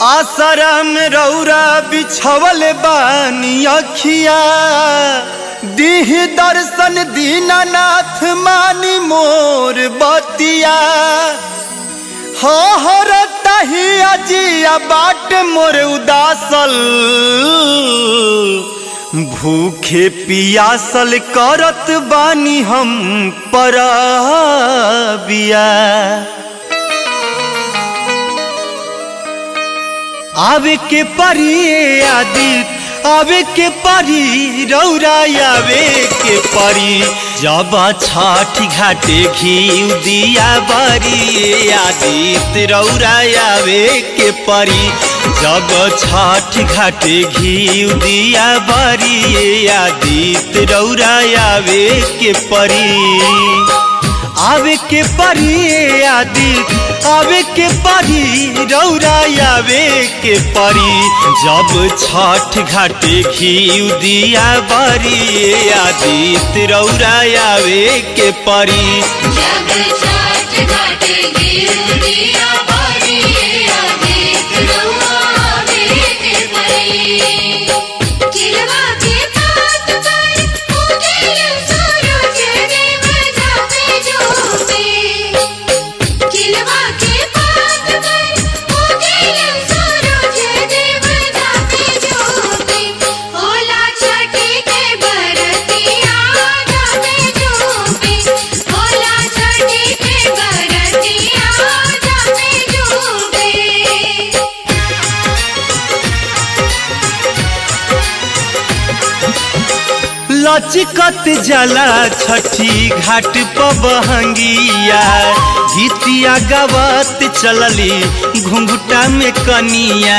आसरम रौरा बिछवल बानी अखिया दीह दर्शन दीनानाथ मानी मोर बतिया हो हो रही अजिया बाट मोर उदासल भूखे पियासल करत बानी हम परबिया आवे के परी आदित आवे के परी रौरा आवे के परी जब छठ घाटे घी दिया बरी आदित रौरा आवे के परी जब छठ घाटे घी दिया बरी आदित रौरा आवे के परी आवे के परी आदित आवे के परी रौरा आवे के परी जब छठ घाटे घी दिया बरी आदित रौरा आवे के परी जब छठ घाटे गिर दिया बारी आदित रउआवे के परी किलवा के पात पर उगेल सूरज देव जापे जोपे किलवा के पात पर उगेल सूरज देव जापे जोपे होला छठी के बरतिया जापे जोपे होला छठी के बरतिया जापे जोपे लचकत जला छठी घाट पबहंगिया गीतिया गवत चलली घुंघुटा में कनिया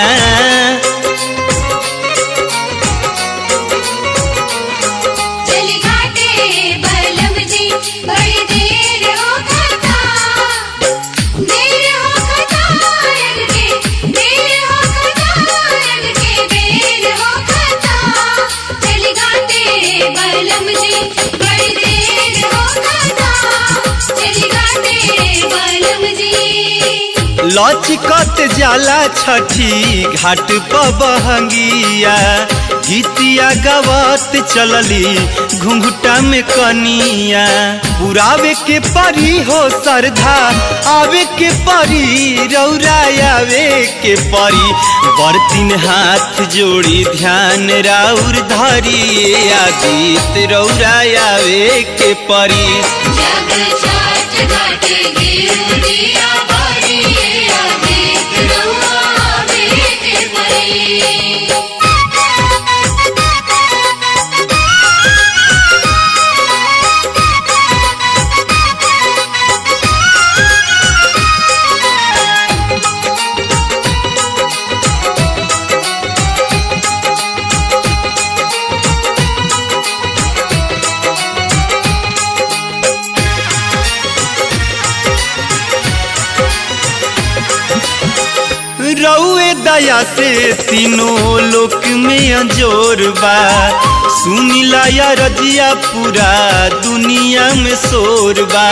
चली घाटे बलम जी बड़ी देर हो खता देर हो खता के देर हो खता के देर हो खता चली घाटे बलम जी बड़ी देर हो खता चली घाटे बलम जी लचकत जाला छठी घाट पबहंगिया गीतिया गवत चलली घुंघुटा में कनिया पुरावे के परी हो सरधा आवे के परी रौरा आवे के परी बर्तिन हाथ जोड़ी ध्यान राउर धरी आदित रौरा आवे के परी जब छठ घाटे गिर दिया बारी आदित रउआवे के परी रउए दया से तीनों लोक में अंजोर बा सुनिला या रजिया पूरा दुनिया में शोर बा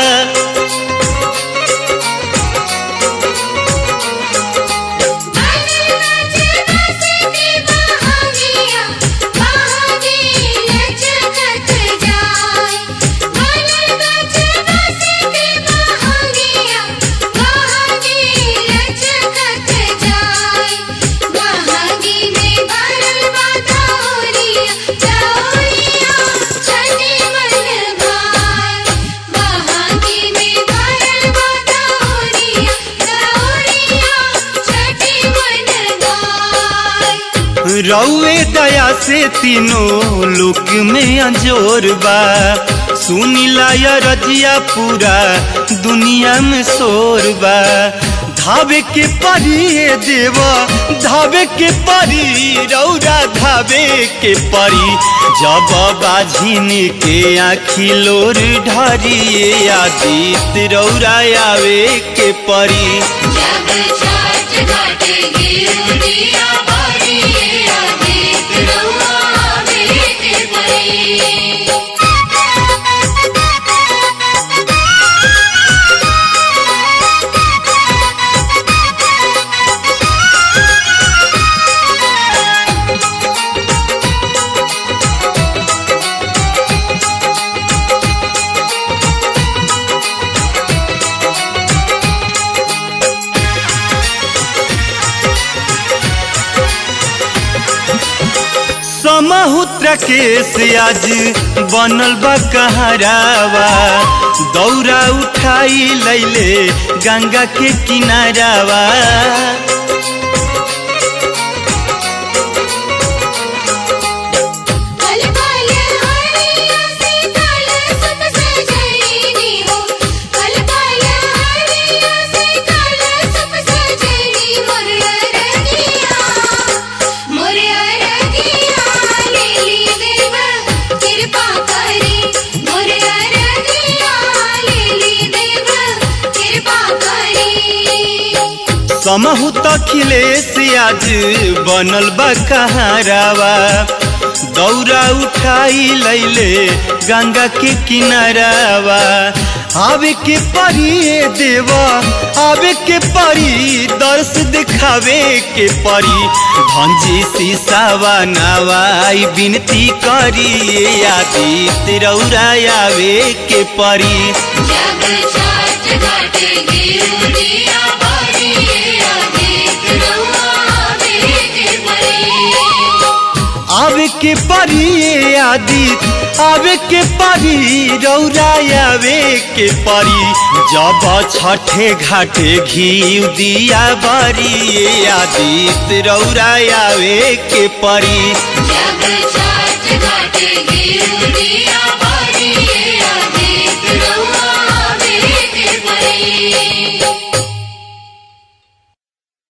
रउए दया से तीनों लोक में अंजोर बा सुनिला या रजिया पूरा दुनिया में शोर बा धावे के परी हे देवा धावे के परी रौरा धावे के परी जब बाझिन के आखी लोर ढरी आदित रौरा आवे के परी जब छठ घाटे गिर दिया बारी आदित रउआवे के परी रे समहुद्र केस आज बनल बा कहरावा दौरा उठाई लैले गंगा के किनारावा कल कल हरिया से कल सुप सजनी हो कल कल हरिया से कल सुप सजनी मोर अरगिया मोर अरगिया लेली देव कृपा करी मोर अरगिया लेली देव कृपा करी समहुत अखिलेश आज बनल बा कहरावा दौरा उठाई लैले गंगा के किनारावा आवे के परी ए देव आवे के परी दर्श दिखावे के परी भंजी सीसावा नवाई विनती करी ए आदित्य रौरा आवे के परी जग छाट घाटे गिरुदिया बारी आदित रहुआ बेटे परी आवे के परी ए आदित आवे के परी रौरा आवे के परी जब छठे घाटे घी दिया बरी ए आदित रौरा आवे के परी जग छाट घाटे गिरुदिया